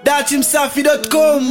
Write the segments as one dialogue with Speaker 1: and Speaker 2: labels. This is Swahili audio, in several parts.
Speaker 1: datimsafi.com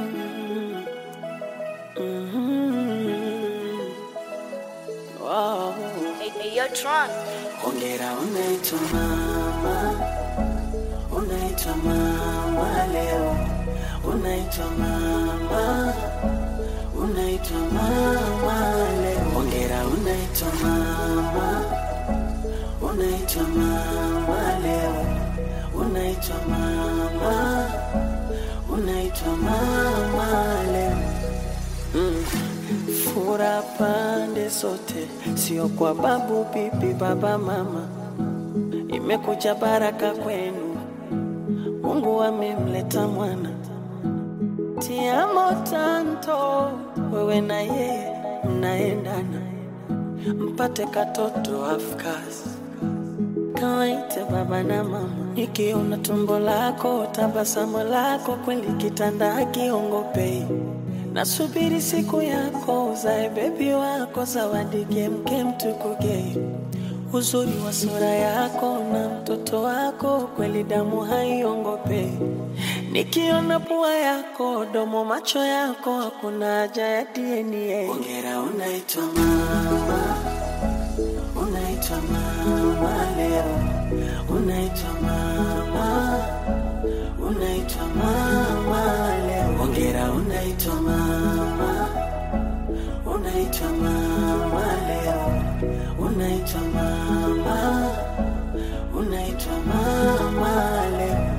Speaker 2: Hey, hey, yo, Tron.
Speaker 3: Hongera unaitwa mama, unaitwa mama leo, unaitwa mama, unaitwa mama leo. Hongera unaitwa mama, unaitwa mama leo, unaitwa mama, unaitwa mama leo. Mm. Fura pande zote, sio kwa babu, bibi, baba, mama. Imekuja baraka kwenu, Mungu amemleta mwana. Tiamo tanto, wewe na yeye mnaendana, mpate katoto afkas kawaite baba na mama. Nikiona tumbo lako, tabasamu lako, kweli kitanda hakiongopei. Nasubiri siku yako uzae bebi wako, zawadi kemkem tukugei. Uzuri wa sura yako na mtoto wako, kweli damu haiongopei. Nikiona pua yako, domo, macho yako, hakuna haja ya DNA. Ongera, unaitwa mama unaitwa mama leo, unaitwa mama, unaitwa mama leo. Ongera, unaitwa mama, unaitwa mama leo, unaitwa mama, unaitwa mama leo.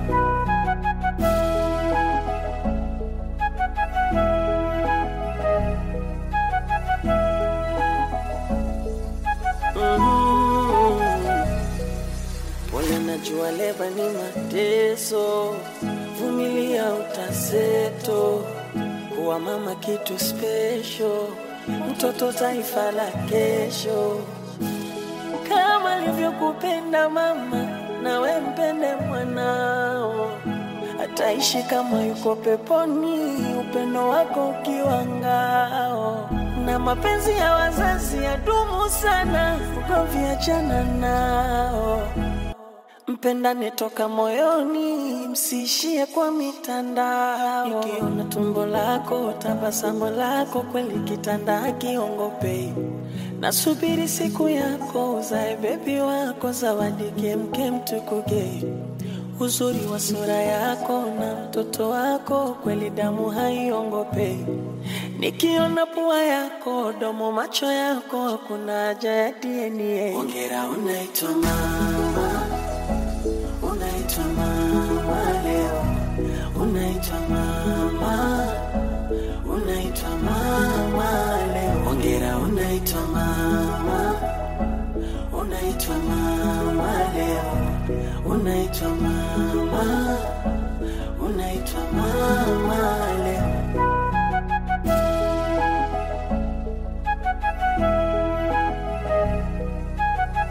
Speaker 3: Pole, najua leba ni mateso, vumilia utaseto. Kuwa mama kitu special, mtoto taifa la kesho. Kama alivyokupenda mama, nawe mpende mwanao, ataishi kama yuko peponi, upendo wako ukiwa ngao. Na mapenzi ya wazazi yadumu sana, ugomvi achana nao. Mpendane toka moyoni, msiishie kwa mitandao. Nikiona tumbo lako, tabasamu lako, kweli kitanda hakiongopei. Nasubiri siku yako, uzae bebi wako, zawadi kemkem tukugei. Uzuri wa sura yako na mtoto wako, kweli damu haiongopei. Nikiona pua yako, domo, macho yako, hakuna haja ya DNA. Ongera, unaitwa mama unaitwa mama leo, unaitwa mama, unaitwa mama leo. Hongera, unaitwa mama, unaitwa mama leo, unaitwa mama, unaitwa mama leo.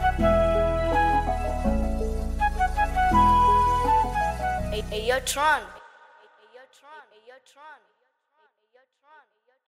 Speaker 2: Hey, hey, yo, Tron.